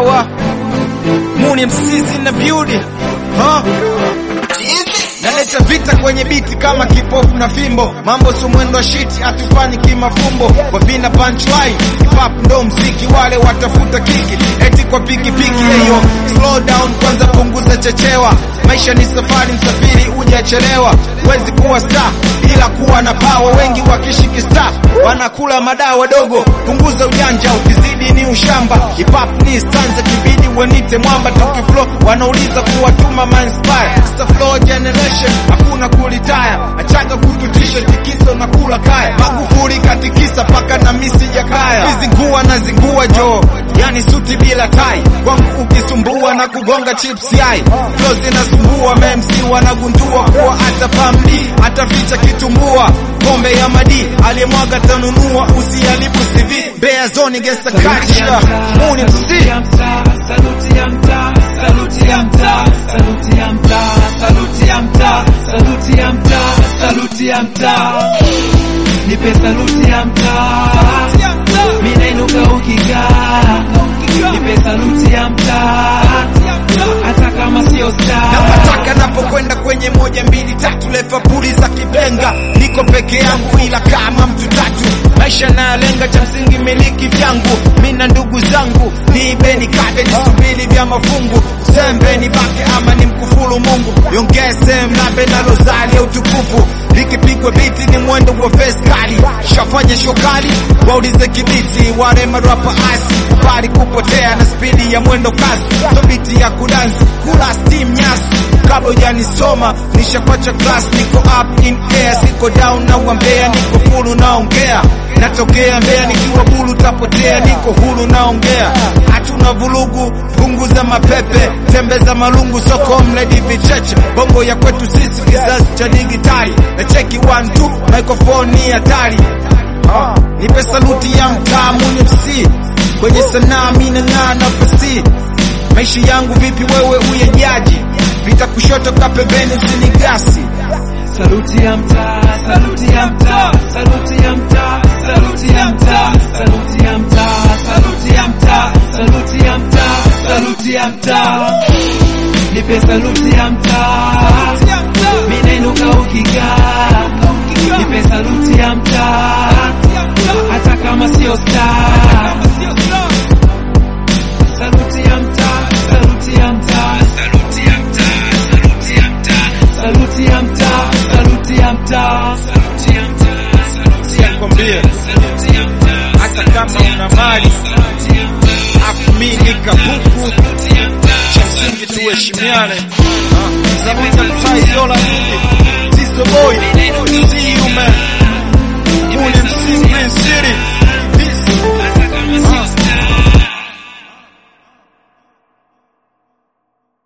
power. Muni MCs in the beauty. Huh? Naleta vita kwenye biti kama kipofu na fimbo, mambo sio mwendo wa shiti, hatufanyi kimafumbo. Kwa vina punchline, hip hop ndo mziki, wale watafuta kiki eti kwa pikipiki. Eyo, slow down kwanza, punguza chechewa. Maisha ni safari, msafiri hujachelewa. Wezi kuwa star ila kuwa na power, wengi wakishiki star wanakula madawa dogo. Punguza ujanja, ukizidi ni ushamba. Hip hop ni stanza, kibidi wanite mwamba. Tukiflow wanauliza kuwatuma man inspire. Star flow generation, hakuna kulitaya. Achaga kututisha tikiso na kula kaya. Magufuli katikisa paka na misi ya kaya. Vizingua na zingua jo, yani suti bila tai. Kwangu ukisumbua na kugonga chips yai. Flow zinasumbua, MC wanagundua kuwa hata pamdi ataficha kitumbua. Kombe ya madi aliyemwaga tanunua, usiharibu CV. Mbeya zone gangsta culture, Muni MC. Saluti ya mtaa, saluti ya mtaa, saluti ya mtaa, saluti ya mtaa, saluti ya mtaa, saluti ya mtaa. Nipe saluti ya mtaa, mimi nainuka ukikaa. Nipe saluti ya mtaa, hata kama sio star. Napataka napokwenda kwenye moja mbili tatu, lefapuli za kibenga, niko peke yangu ila kama mtu tatu. Maisha nayalenga, cha msingi miliki vyangu, mi na ndugu zangu, niibeni kade nisubiri vya mafungu, sembe ni bake ama ni mkufuru Mungu, yongeze mlambe na rozari ya utukufu, likipigwa biti ni mwendo wa face kali, shafanya shokali, waulize kibiti, wale marapa asi, bali kupotea na spidi ya mwendo kasi, so biti ya kudansi, kula steam nyasi kabla hujanisoma nishakwacha class, niko up in air, siko down na wambea, niko full naongea, natokea Mbeya nikiwa bulu tapotea, niko huru naongea, hatuna vurugu, punguza mapepe, tembeza malungu, soko mledi vicheche, bongo ya kwetu sisi kizazi cha digitali, na cheki one two, microphone ni hatari Ah, nipe saluti ya mtaa Muni MC kwenye sanaa mina ng'aa na fasi maisha yangu vipi wewe uyejaji vita kushoto ka pembeni usinigasi Saluti ya mtaa, saluti ya mtaa, saluti ya mtaa, saluti ya mtaa, saluti ya mtaa, saluti ya mtaa, saluti ya mtaa, saluti ya mtaa. Nipe saluti ya mtaa, mimi nainuka ukikaa. Nipe saluti ya mtaa, hata kama sio star. Saluti ya mtaa, saluti ya mtaa, saluti ya mtaa, saluti ya mtaa, saluti ya mtaa, saluti ya mtaa, saluti ya mtaa, saluti ya Sikwambie, saluti ya mtaa, hata kama una mali saluti ya mtaa, afu mi nikabuku saluti ya mtaa, cha msingi tuheshimiane Ah, Zabita Mtai Zola nini